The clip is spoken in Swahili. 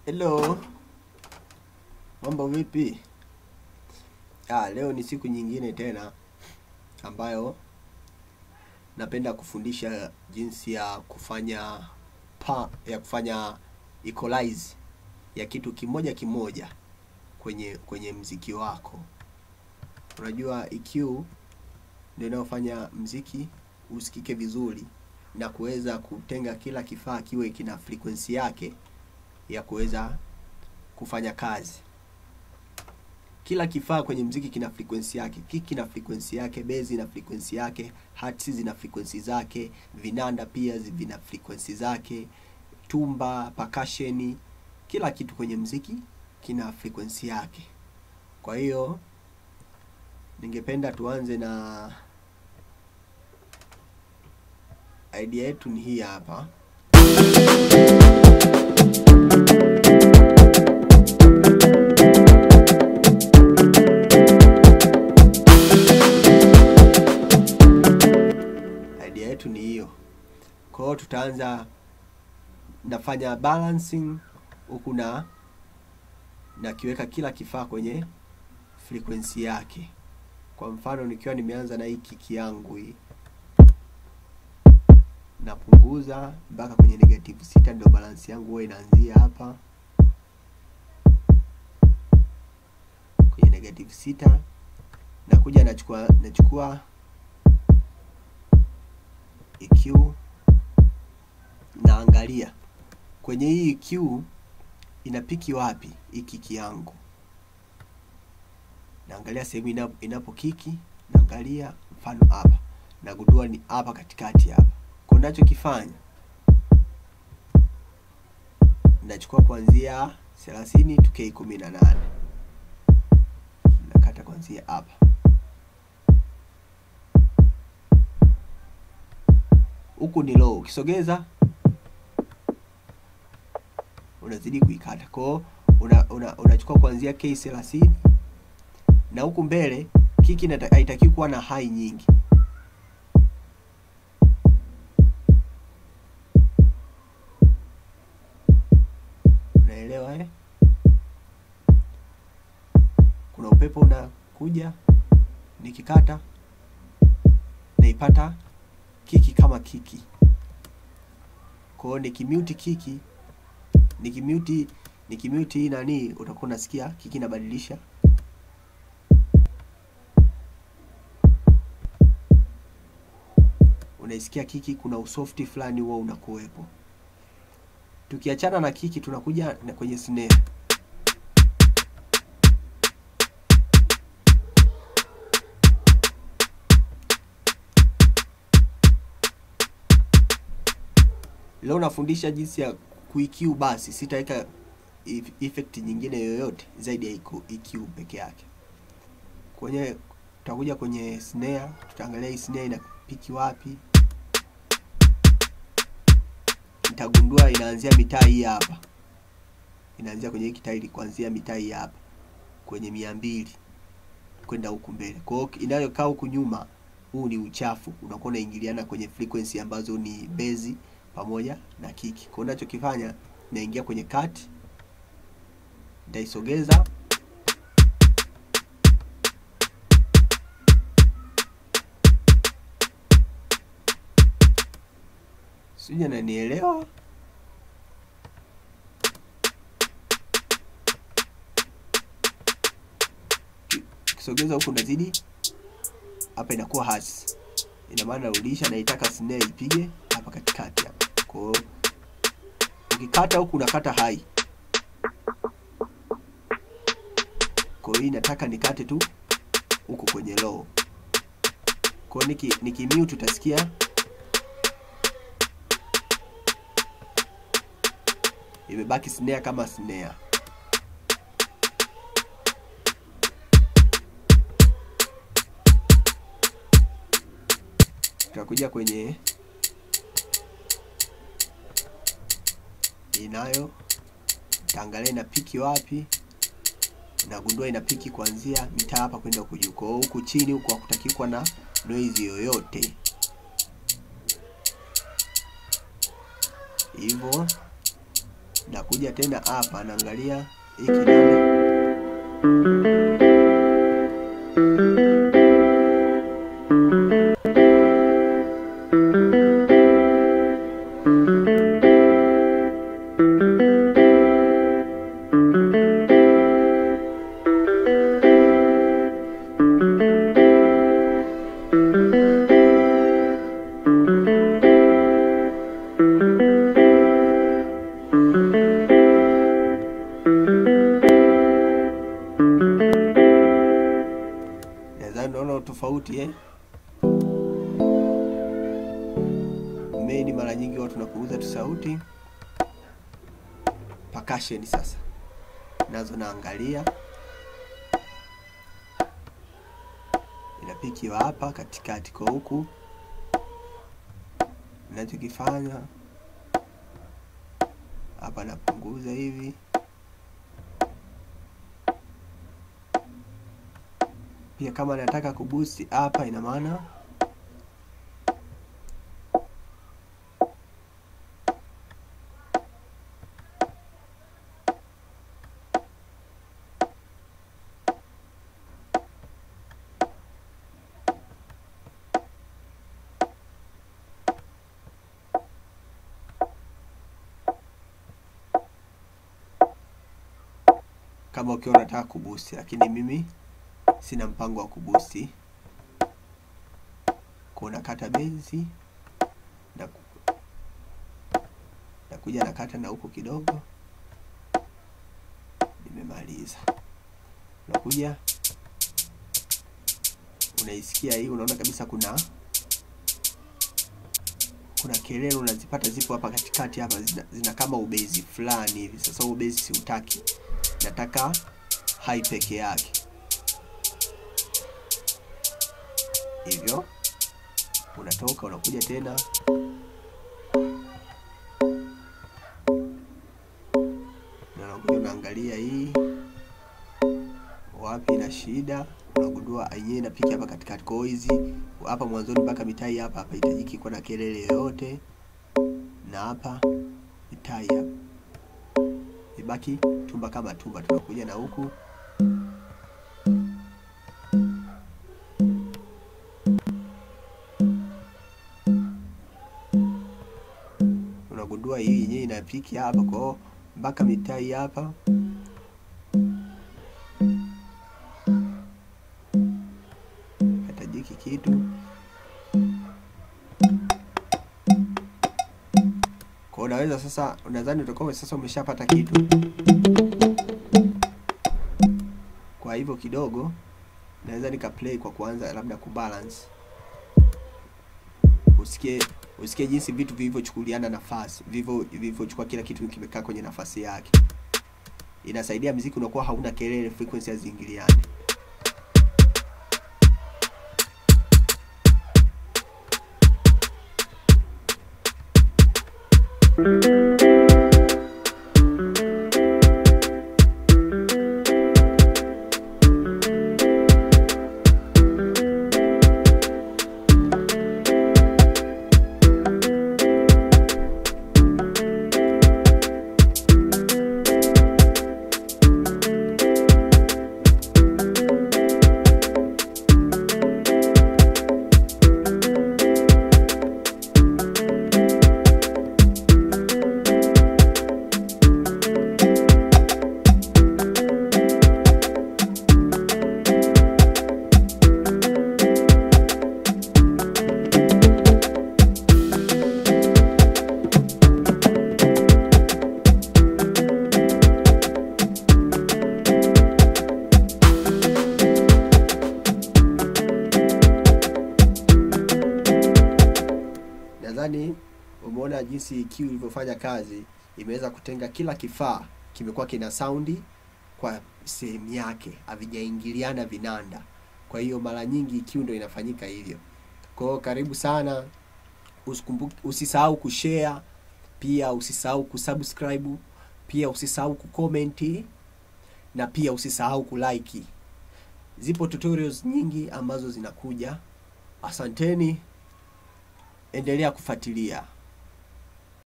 Hello. Mambo vipi? Ah, leo ni siku nyingine tena ambayo napenda kufundisha jinsi ya kufanya pa, ya kufanya equalize ya kitu kimoja kimoja kwenye kwenye mziki wako. Unajua EQ ndio inayofanya mziki usikike vizuri na kuweza kutenga kila kifaa kiwe kina frequency yake ya kuweza kufanya kazi. Kila kifaa kwenye mziki kina frequency yake, kiki kina frequency yake, bezi ina frequency yake, hats zina frequency zake, vinanda pia zi- vina frequency zake, tumba, percussion, kila kitu kwenye mziki kina frequency yake. Kwa hiyo ningependa tuanze na idea yetu ni hii hapa. idea yetu ni hiyo. Kwa hiyo tutaanza, nafanya balancing huku na nakiweka kila kifaa kwenye frequency yake. Kwa mfano nikiwa nimeanza na hii kiki yangu hii, napunguza mpaka kwenye negative sita, ndio balance yangu huwa inaanzia hapa kwenye negative sita. Nakuja nachukua nachukua EQ naangalia kwenye hii EQ inapiki wapi hii kiki yangu, naangalia sehemu inapo, inapo kiki, naangalia mfano hapa, nagundua ni hapa katikati hapa. Kwa nachokifanya nachukua kuanzia 30 tuke 18 nakata kuanzia hapa huku ni low, ukisogeza unazidi kuikata. Kwa hiyo una, una, unachukua kuanzia K 30 na huku mbele kiki inata- haitakiwi kuwa na high nyingi. Unaelewa eh? Kuna upepo unakuja, nikikata naipata kiki kama kiki. Kwa hiyo nikimute kiki, nikimute nikimute hii nani, utakuwa unasikia kiki inabadilisha unaisikia kiki, kuna usofti fulani huo unakuwepo. Tukiachana na kiki, tunakuja na kwenye snare. Leo nafundisha jinsi ya kuiq basi, sitaweka ef- effect nyingine yoyote zaidi ya EQ EQ peke yake. Kwenye tutakuja kwenye snare, tutaangalia hii snare inapiki wapi. Nitagundua inaanzia mitaa hii hapa, inaanzia kwenye hii kitairi kuanzia mitaa hii hapa kwenye mia mbili kwenda huku mbele. Kwa hiyo inayokaa huku nyuma, huu ni uchafu, unakuwa unaingiliana kwenye frequency ambazo ni bezi pamoja na kiki. Kwa hiyo ninachokifanya naingia kwenye cut, nitaisogeza sija, nanielewa? Kisogeza huku nazidi hapa, inakuwa hasi, ina maana narudisha, naitaka snare ipige hapa katikati hapa. Kwa hiyo ukikata huku unakata hai, kwa hiyo nataka nikate tu huku kwenye low. Kwa hiyo niki, nikimute utasikia imebaki snare kama snare. Tutakuja kwenye inayo taangalia ina piki wapi, nagundua ina piki kuanzia mitaa hapa kwenda huku juu. Kwa hiyo huku chini huku hakutaki kuwa na noise yoyote, hivyo nakuja tena hapa naangalia hii kidole nadhani unaona tofauti eh? Main mara nyingi watu tunapunguza tu sauti. Percussion sasa nazo naangalia, inapikiwa hapa katikati kwa huku. Ninachokifanya hapa napunguza hivi pia kama nataka kuboost hapa, ina maana kama ukiwa unataka kuboost, lakini mimi sina mpango wa kubusti kuna kata bezi na nakuja nakata na huku kidogo, nimemaliza. Unakuja unaisikia hii, unaona kabisa kuna kuna kelele unazipata, zipo hapa katikati hapa, zina, zina kama ubezi fulani hivi. Sasa ubezi siutaki, nataka hai peke yake hivyo unatoka unakuja tena na unakuja unaangalia hii wapi ina shida, unagundua yenyewe inapika hapa katikati. Kwa hiyo hizi hapa mwanzoni mpaka mitai hapa hapa hitajiki kuwa na kelele yoyote, na hapa mitai hapa ibaki tumba kama tumba. Tunakuja na huku unagundua hii yenyewe inapiki hapa kwao mpaka mitai hapa hatajiki kitu kwa unaweza sasa, unadhani utakuwa sasa umeshapata kitu. Kwa hivyo kidogo naweza nika play kwa kuanza labda kubalance, usikie usikie jinsi vitu vilivyochukuliana nafasi, vivyo vilivyochukua kila kitu kimekaa kwenye nafasi yake. Inasaidia mziki unakuwa hauna kelele, frequency haziingiliani. Nadhani umeona jinsi EQ ilivyofanya kazi, imeweza kutenga kila kifaa kimekuwa kina saundi kwa sehemu yake, havijaingiliana vinanda. Kwa hiyo mara nyingi EQ ndio inafanyika hivyo. Kwa hiyo karibu sana, usikumbuke, usisahau kushare, pia usisahau kusubscribe, pia usisahau kucomment na pia usisahau kulike. Zipo tutorials nyingi ambazo zinakuja. Asanteni, endelea kufuatilia.